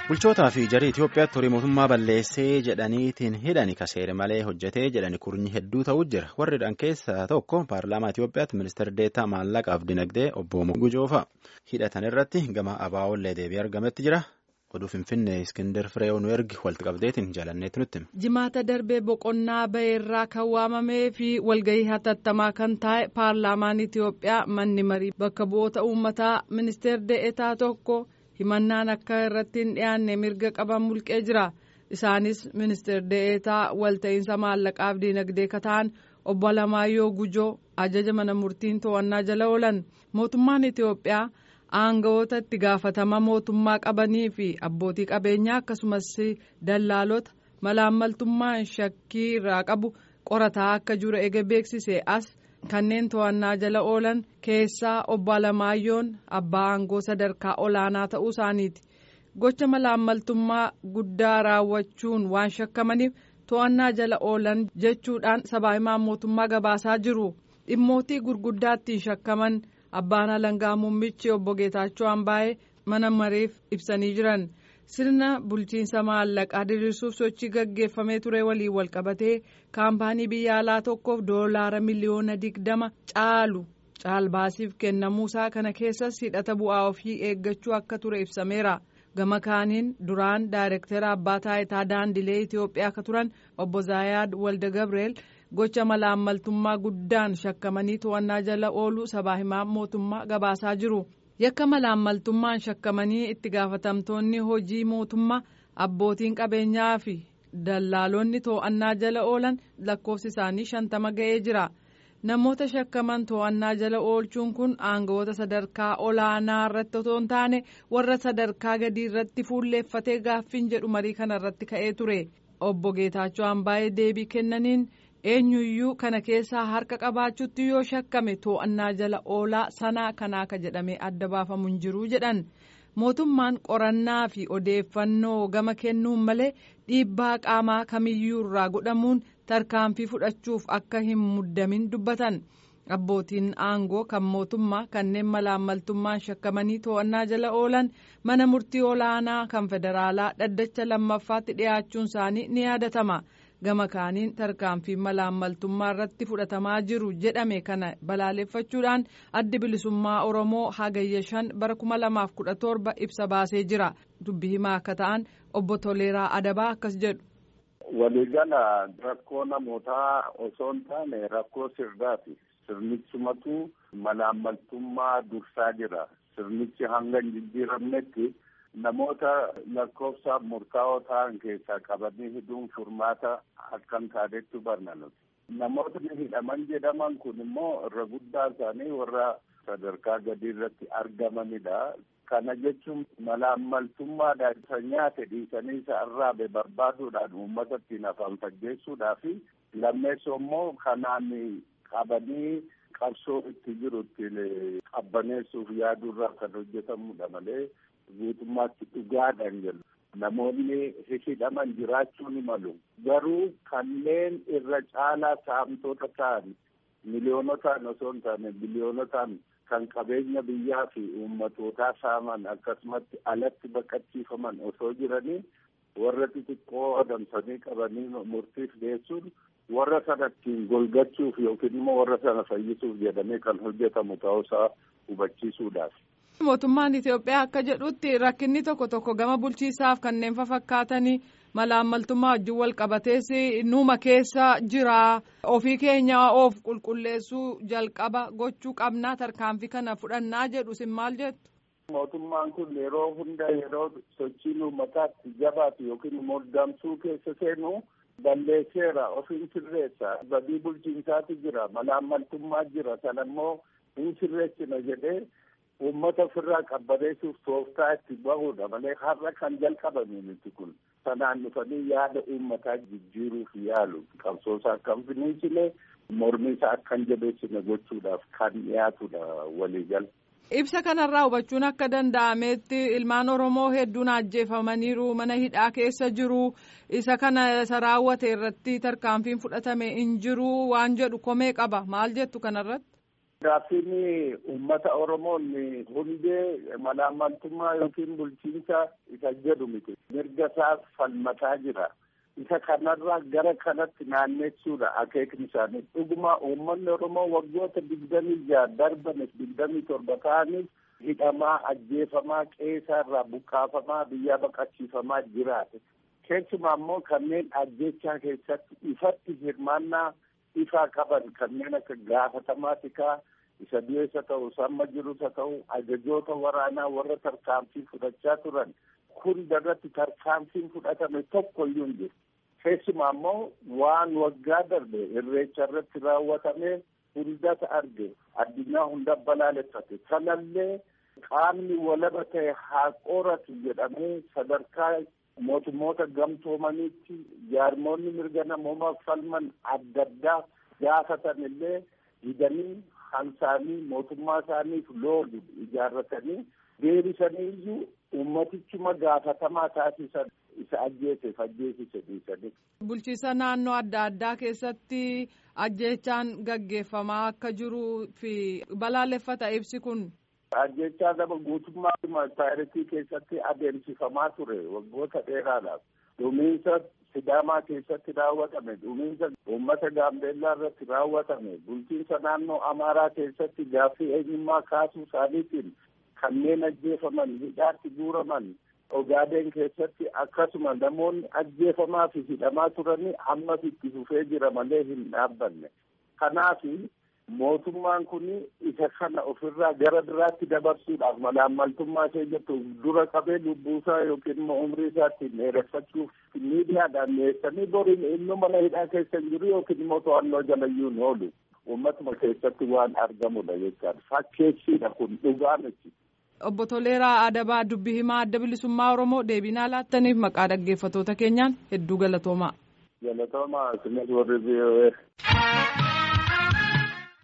Bulchootaa fi jarii Itoophiyaatti horii mootummaa balleessee jedhaniitiin hidhani kaseere malee hojjetee jedhani kurnyi hedduu ta'uu jira. Warridhaan keessaa tokko paarlaamaa Itoophiyaatti ministeera deetaa maallaqaaf dinagdee obbo Gujoofa. Hidhatan irratti gama abaa'ollee deebii argametti jira. Oduu Finfinnee Iskindar Fireew nu ergi walitti qabdeetiin jaalanneetti nutti. Jimaata darbee boqonnaa baheerraa kan waamamee fi walgahii hatattamaa kan taa'e paarlaamaan Itoophiyaa manni marii bakka bu'oota uummataa ministeera deetaa tokko. himannaan akka irratti hin dhiyaanne mirga qaban mulqee jira isaanis ministeer deetaa walta'iinsa maallaqaaf diinagdee kataan obbo Alamaayyoo Gujoo ajaja mana murtiin to'annaa jala oolan mootummaan Itoophiyaa aangawoota itti gaafatama mootummaa qabanii fi abbootii qabeenyaa akkasumas dallaalota malaammaltummaan shakkii irraa qabu qorataa akka jiru ega beeksise as. kanneen to'annaa jala oolan keessaa obbo Alamaayyoon abbaa aangoo sadarkaa olaanaa ta'uu isaaniiti gocha malaammaltummaa guddaa raawwachuun waan shakkamaniif to'annaa jala oolan jechuudhaan sabaa himaan mootummaa gabaasaa jiru dhimmootii gurguddaattiin shakkaman abbaan alangaa muummichi obbo Geetaachoo Ambaayee mana mareef ibsanii jiran. sirna bulchiinsa maallaqaa diriirsuuf sochii gaggeeffamee ture waliin walqabatee kaampaanii biyya alaa tokkoof doolaara miliyoona digdama caalu caalbaasiif kennamuusaa kana keessas hidhata bu'aa ofii eeggachuu akka ture ibsameera gama kaaniin duraan daayirektara abbaa taayitaa daandilee itiyoophiyaa akka turan obbo zaayaad walda gabreel gocha malaammaltummaa guddaan shakkamanii to'annaa jala ooluu sabaa himaa mootummaa gabaasaa jiru. yakka malaammaltummaan shakkamanii itti gaafatamtoonni hojii mootummaa abbootiin qabeenyaa fi dallaalonni to'annaa jala oolan lakkoofsi isaanii shantama ga'ee jira namoota shakkaman to'annaa jala oolchuun kun aangawoota sadarkaa olaanaa irratti otoo hin taane warra sadarkaa gadii irratti fuulleeffatee gaaffiin jedhu marii kana irratti ka'ee ture obbo Geetaachoo Ambaayee deebii kennaniin. eenyuyyuu kana keessaa harka qabaachuutti yoo shakkame to'annaa jala oolaa sanaa kanaa ka jedhamee adda baafamu hin jiru jedhan mootummaan qorannaa fi odeeffannoo gama kennuun malee dhiibbaa qaamaa kamiyyuu irraa godhamuun tarkaanfii fudhachuuf akka hin muddamin dubbatan abbootiin aangoo kan mootummaa kanneen malaammaltummaan shakkamanii to'annaa jala oolan mana murtii olaanaa kan federaalaa dhaddacha lammaffaatti dhiyaachuun isaanii ni yaadatama. gama kaaniin tarkaanfii malaammaltummaa irratti fudhatamaa jiru jedhame kana balaaleffachuudhaan addi bilisummaa oromoo hagayya shan bara kuma lamaaf kudha torba ibsa baasee jira dubbi himaa akka ta'an obbo Toleeraa Adabaa akkas jedhu. waliigala rakkoo namootaa osoo hin taane rakkoo sirnaati sirnichumatu malaammaltummaa dursaa jira sirnichi hanga hin jijjiiramnetti. namoota lakkoofsaaf murtaa'oo ta'an keessaa qabanii hidhuun furmaata akkan taatetti barna nuti. Namootni hidhaman jedhaman kun immoo irra guddaa isaanii warra sadarkaa gadii irratti argamanidha. Kana jechuun malaammaltummaadhaan isa nyaate dhiisanii isa arraabe barbaaduudhaan uummata ittiin afaan faggeessuudhaa fi lammeessoo immoo kanaan qabanii qabsoo itti jiru ittiin qabbaneessuuf yaaduurraa kan hojjetamudha malee. guutummaatti dhugaadhaan jedhu namoonni hidhaman jiraachuu ni malu garuu kanneen irra caalaa saamtota ta'an miliyoonotaan osoo hin taane biliyoonotaan kan qabeenya biyyaa fi uummatootaa saaman akkasumatti alatti baqachiifaman osoo jiranii warra xixiqqoo adamsanii qabanii murtiif geessuun warra sana ittiin golgachuuf yookiin immoo warra sana fayyisuuf jedhamee kan hojjetamu ta'uusaa hubachiisuudhaaf. mootummaan Itoophiyaa akka jedhutti rakkinni tokko tokko gama bulchiisaaf kanneen fakkaatanii malaammaltummaa wajjin wal qabatees nuuma keessa jira ofii keenya of qulqulleessuu jalqaba gochuu qabnaa tarkaanfii kana fudhannaa jedhu sin maal jettu. Mootummaan kun yeroo hunda yeroo sochiin uummataatti jabaatu yookiin muddamsuu keessa seenu balleesseera ofiin sirreessa badii bulchiinsaatu jira malaammaltummaa jira sana immoo hin sirreessina jedhee. uummata ofirraa qabbaneessuuf tooftaa itti bahudha malee har'a kan jalqabame miti kun sanaan dhufanii yaada uummataa jijjiiruuf yaalu qabsoosaa akka hin finiisine mormiisaa akka hin jabeessine gochuudhaaf kan dhiyaatudha waliigala. Ibsa kanarraa hubachuun akka danda'ametti ilmaan Oromoo hedduun ajjeefamaniiru mana hidhaa keessa jiru isa kana isa raawwate irratti tarkaanfiin fudhatame hin jiru waan jedhu komee qaba maal jettu kanarratti. Gaaffiin uummata Oromoon hundee malaammaltummaa yookiin bulchiinsa isa jedhu miti. Mirga isaa falmataa jira. Isa kanarraa gara kanatti naanneessuudha akeekni isaanii. Dhuguma uummanni Oromoo waggoota digdamii jaha darbanis digdamii torba ta'anis hidhamaa, ajjeefamaa, qeesaa irraa buqqaafamaa, biyyaa baqachiifamaa jiraate. Keessumaa immoo kanneen ajjechaa keessatti ifatti hirmaannaa ifaa qaban kanneen akka gaafatamaa tikaa isa du'eessa ta'u samma jirus haa ta'u ajajoota waraanaa warra tarkaanfii fudhachaa turan hunda irratti tarkaanfiin fudhatame tokko iyyuu hin jiru. Keessumaa immoo waan waggaa darbe irreecha irratti raawwatame hundata arge addunyaa hunda balaaleffate sanallee qaamni walaba ta'e haa qoratu jedhamee sadarkaa mootummoota gamtoomaniitti jaarmoonni mirga namoomaa falman adda addaa gaafatan illee didanii hansaanii mootummaa isaaniif loolu ijaarratanii deebisanii iyyuu ummatichuma gaafatamaa taasisan isa ajjeeseef ajjeesise dhiisanii. Bulchiisa naannoo adda addaa keessatti ajjeechaan gaggeeffamaa akka jiruu fi balaaleffata ibsi kun. Ajjechaa nama guutummaa taayireetii keessatti adeemsifamaa ture waggoota dheeraadhaaf. Dhumiinsa Sidaamaa keessatti raawwatame, dhumiinsa uummata Gaambeellaa irratti raawwatame, bulchiinsa naannoo Amaaraa keessatti gaaffii eenyummaa kaasuu isaaniitiin kanneen ajjeefaman, hidhaatti guuraman, Ogaadeen keessatti akkasuma namoonni ajjeefamaa fi hidhamaa turanii ammas itti fufee jira malee hin dhaabbanne. Kanaaf mootummaan kun isa kana ofirraa gara biraatti dabarsuudhaaf malaammaltummaa ishee jettu dura qabee lubbuusaa yookiin immoo umrii isaa ittiin dheereffachuuf miidiyaadhaan dhiyeessanii boriin inni mana hidhaa keessa hin jiru yookiin immoo to'annoo jalayyuu hin oolu. Uummatuma keessatti waan argamudha jechaadha. Fakkeessiidha kun dhugaa miti. Obbo Toleeraa Adabaa dubbii himaa adda bilisummaa Oromoo deebinaa laattaniif maqaa dhaggeeffattoota keenyaan hedduu galatoomaa. Galatoomaa isinis warri biyya